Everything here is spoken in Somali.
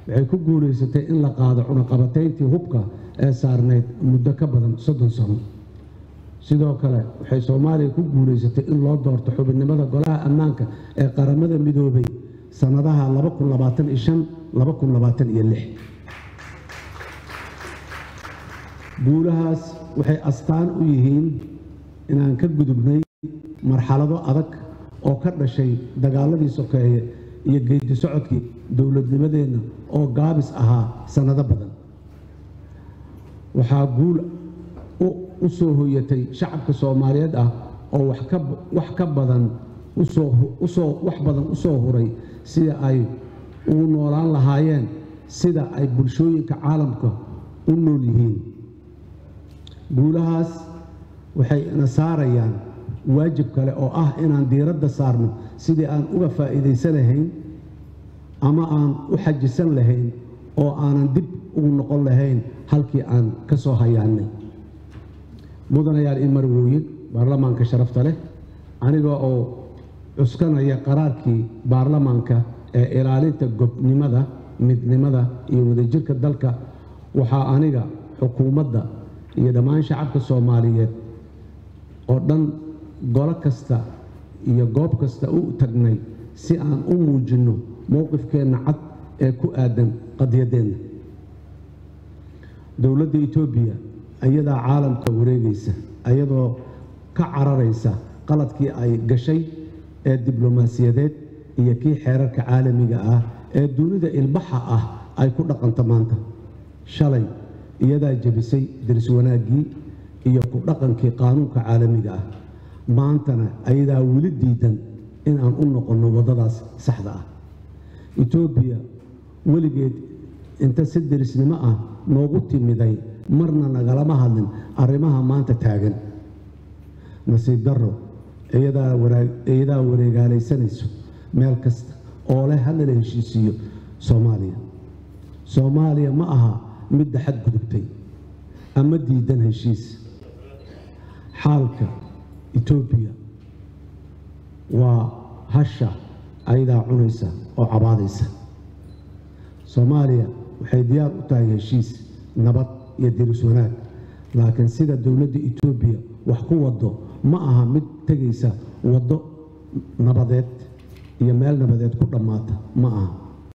waxay ku guulaysatay in la qaado cunaqabatayntii hubka ee saarnayd muddo ka badan soddon sano sidoo kale waxay soomaaliya ku guulaysatay in loo doorto xubinnimada golaha ammaanka ee qaramada midoobay sannadaha guulahaas waxay astaan u yihiin inaan ka gudubnay marxalado adag oo ka dhashay dagaaladii sokeeye iyo geedi socodkii dowladnimadeenna oo gaabis ahaa sannado badan waxaa guul u soo hoyatay shacabka soomaaliyeed ah oo wax ka badan wax badan u soo huray sida ay ugu noolaan lahaayeen sida ay bulshooyinka caalamka u nool yihiin guulahaas waxay ina saarayaan waajib kale oo ah inaan diiradda saarno sidii aan uga faa'iidaysan lahayn ama aan u xajisan lahayn oo aanan dib ugu noqon lahayn halkii aan ka soo hayaannay mudanayaal ii marwooyin baarlamaanka sharafta leh aniga oo cuskanaya qaraarkii baarlamaanka ee ilaalinta gobnimada midnimada iyo wadajirka dalka waxaa aniga xukuumadda iyo dhammaan shacabka soomaaliyeed oo dhan golo kasta iyo goob kasta u tagnay si aan u muujinno mowqifkeenna cad ee ku aadan qadyaddeenna dowladda etoobiya ayadaa caalamka wareegaysa ayadoo ka cararaysa qaladkii ay gashay ee diblomaasiyadeed iyo kii xeerarka caalamiga ah ee dunida ilbaxa ah ay ku dhaqanto maanta shalay iyadaa jebisay daris wanaaggii iyo ku dhaqankii qaanuunka caalamiga ah maantana ayadaa weli diidan in aan u noqonno waddadaas saxda ah etoobiya weligeed inta si derisnimo ah noogu timiday marna nagalama hadlin arrimaha maanta taagan nasiib darro iyadaa wareegaalaysanayso meel kasta oo leh hadlala heshiisiiyo soomaaliya soomaaliya ma aha midda xadgudubtay ama diidan heshiis xaalka etoobiya waa hasha ayadaa cunaysa oo cabaadaysa soomaaliya waxay diyaar u tahay heshiis nabad iyo diris wanaag laakiin sida dowladda etoobiya wax ku wado ma aha mid tegaysa waddo nabadeed iyo meel nabadeed ku dhammaata ma aha